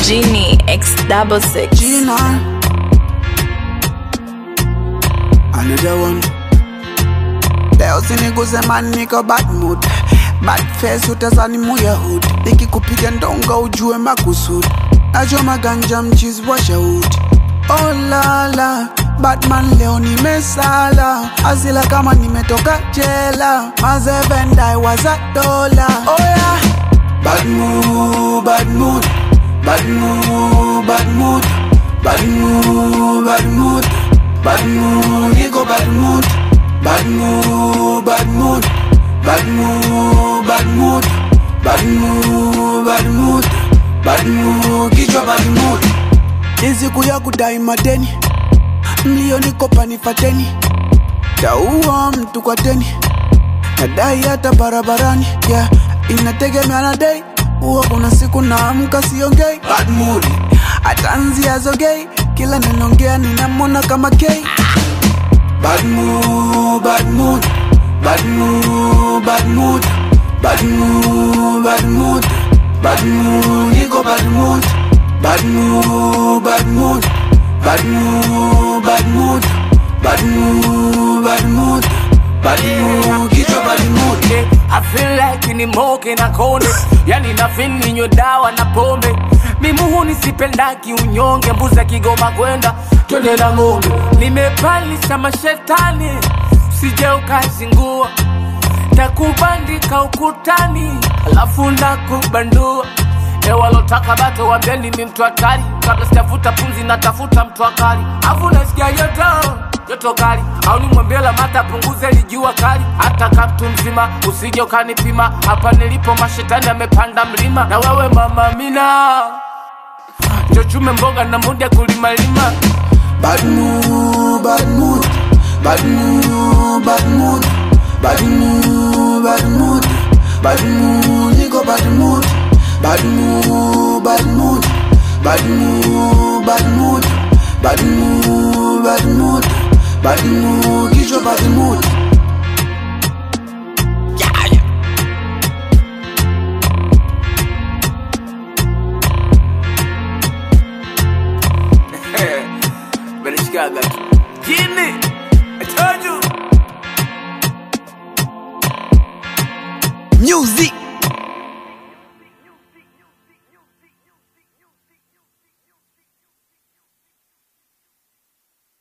Genie X double six. Gina. Another one. Leo siniguze man niko bad mood bad face utazani muya hood nikikupiga ndonga ujue makusudi nachoma ganja mchizi wa shahudi oh lala Batman leo nimesala azila kama nimetoka jela mazevendai waza dola oh yeah. Bad mood, bad mood, bad mood, bad mood, bad mood, bad mood, bad mood, nigga bad mood, bad mood, bad mood, bad mood, bad mood, bad mood, bad mood, bad mood, kichwa bad mood. Ni siku ya kudai madeni, mlioni kopa nifateni, taua mtu kwa teni nadai hata barabarani yeah. inategemea na dei huwa kuna siku naamka siongei bad mood hata nzia zogei kila ninaongea ninamona kama kei bad mood, bad mood, bad mood, bad mood, bad mood, bad mood, bad mood, niko bad mood, bad mood, bad mood, bad mood, bad mood, bad mood, bad mood, bad mood, kichwa bad mood. I feel like ni moke na konde yani na feel ninywe dawa na pombe mimuhu nisipendaki unyonge mbuzi akigoma kwenda twende na ng'ombe nimepalisha mashetani sije ukazingua takubandika ukutani alafu ndakubandua ewalotaka bato wambeni mi mtu hatari kabla sijavuta pumzi natafuta mtu akali afu nasikia joto joto kali au nimwambia mata punguze lijua kali hata kaptu mzima usije ukanipima hapa nilipo mashetani amepanda mlima na wewe mama mina chochume mboga na muda kulimalima Bad mood, bad mood, bad mood, bad mood, bad mood, bad mood, bad mood, nigga bad mood, bad mood, bad mood, bad mood, bad mood, bad mood, bad mood, bad mood, kichwa bad mood.